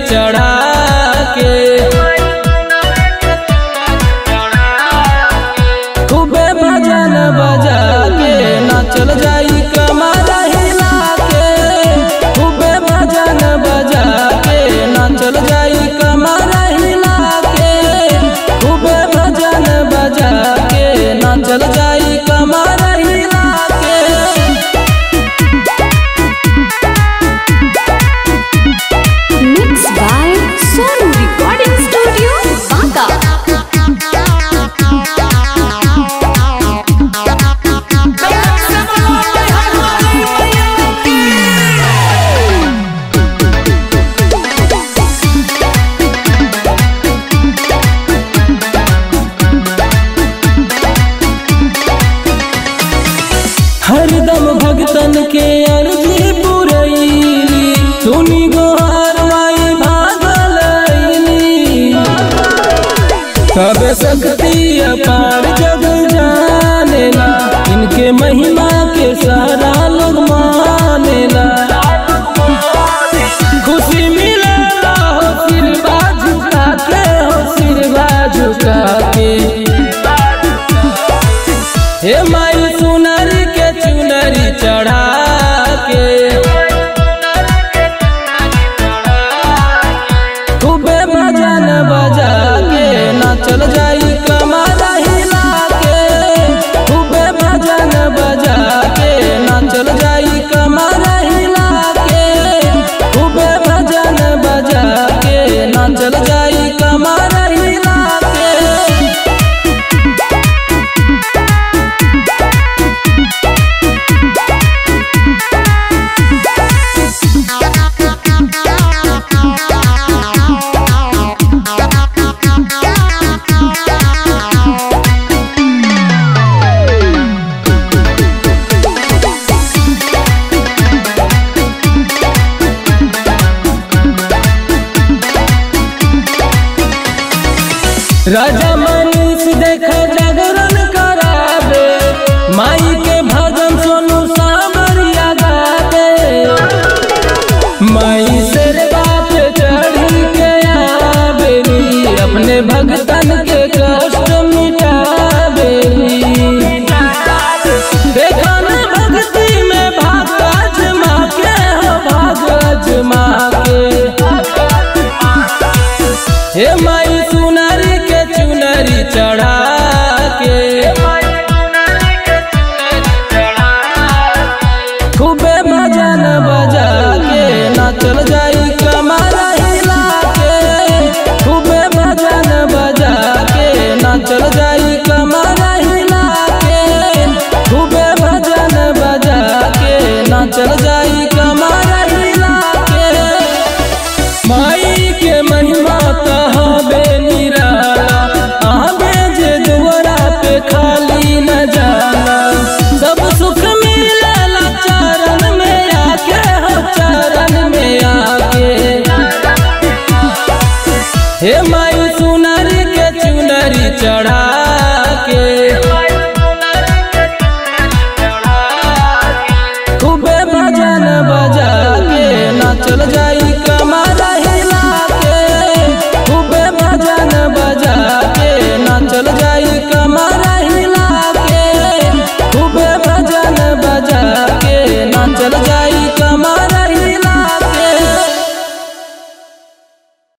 चढ़ा के खूबे भजन बजा के नाचल जाई कमर हिला के खूबे भजन बजा के नाचल जाई कमर हिला के खूबे भजन बजा के नाचल जाई कमर हिला के Mixed by Sonu Recording Studio, Baka. हरदम भगतन के अर्जी पुरैली सुनी गोहार माई भागलैली सब शक्ति अपार जग जानेला इनके महिमा के सारा लोग मानेला खुशी मिलेला हो सिरवा झुका के हो सिरवा झुका के हे माई सुनरी के चुनरी चढ़ा के खूबे भजन बजा के नाचल जाई कमर हिला के खूबे भजन बजा के नाचल जाई कमर हिला के खूबे भजन बजा के नाचल जाई कमर हिला के राजा मनीष देखा जागरण करावे माई के भजन सोनू सामरिया गावे माई शेर बाप चढ़ी के आवेली अपने भगतन के कष्ट मिटावेली देखा न भक्ति में भाग अजमा के हो भाग अजमा के हे माई सुनरी के चुनरी चढ़ा के खूबे भजन बजा के नाचल जाई कमर हिला के खूबे भजन बजा के नाचल जाई कमर हिला के खूबे भजन बजा के नाचल जाई कमर हिला के माई के महिमा कहबे निराला आबे जे दुआरा पे खाली न जाना सब सुख मिलेला चरण में आके हो चरण में आके हे